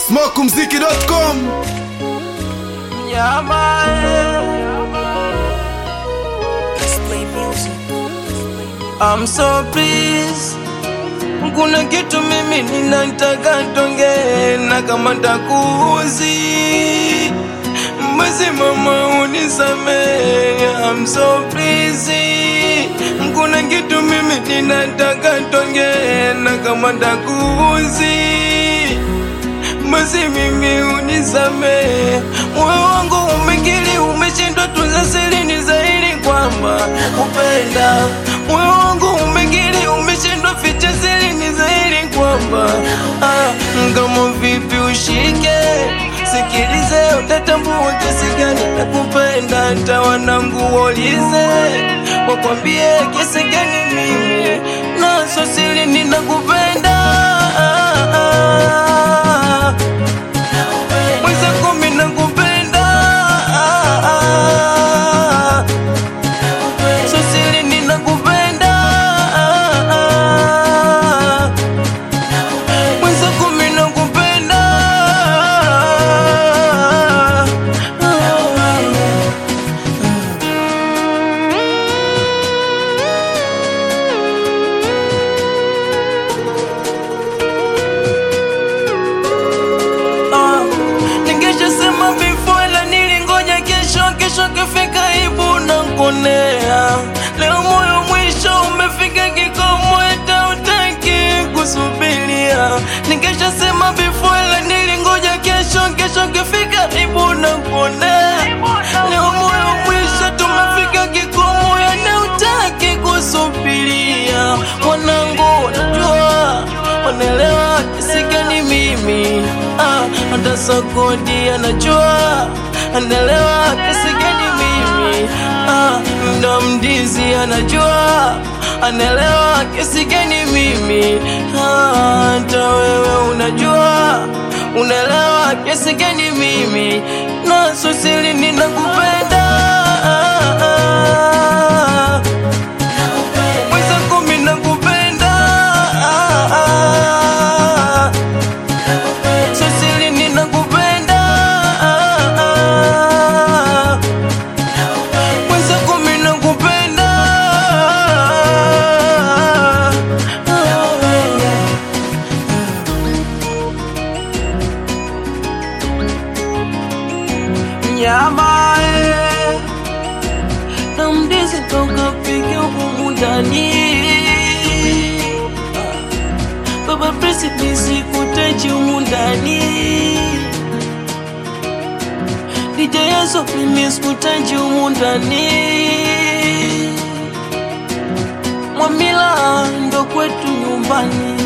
smokumziki.com Nyama Display music. I'm so pleased kuna kitu mimi ninataka tonge na kama takuuzi basi mama unisamehe I'm so pleased kuna kitu mimi ninataka tonge na kama takuuzi basi mimi unisamehe moyo wangu umekili umeshindwa tunza siri ni zaidi kwamba upenda moyo wangu umekili umeshindwa ficha siri ni zaidi kwamba ah, kama vipi ushike sikilize utatambua kiasi gani nakupenda hata wanangu waulize wakwambie kiasi gani mimi naso siri ninakupenda mwenzako mimi nakupenda so siri ninakupenda mwenzako mimi nakupenda Ah, ningeshasema before la nilingoja kesho kesho kifika ibu na nkonea leo moyo mwisho umefika kikomo hata utaki kusubiria ningeshasema before la nilingoja kesho kesho kifika ibu na nkonea leo moyo mwisho tumefika kikomo hata utaki kusubiria mwanangu najua wanaelewa kiasi gani mimi ah, hata Sakodi anajua anaelewa kiasi gani mimi ah, ndo mdizi anajua anaelewa kiasi gani mimi ah, hata wewe unajua unaelewa kiasi gani mimi naso siri ninakupenda mwenzako mimi nakupenda so siri ninakupenda mwenzako mimi nakupenda nyama eh, na mdizi toka pige humu ndani Baba Presi nisikutaji humu ndani DJ Yaso mimi sikutaji humu ndani Mwamila ndo kwetu nyumbani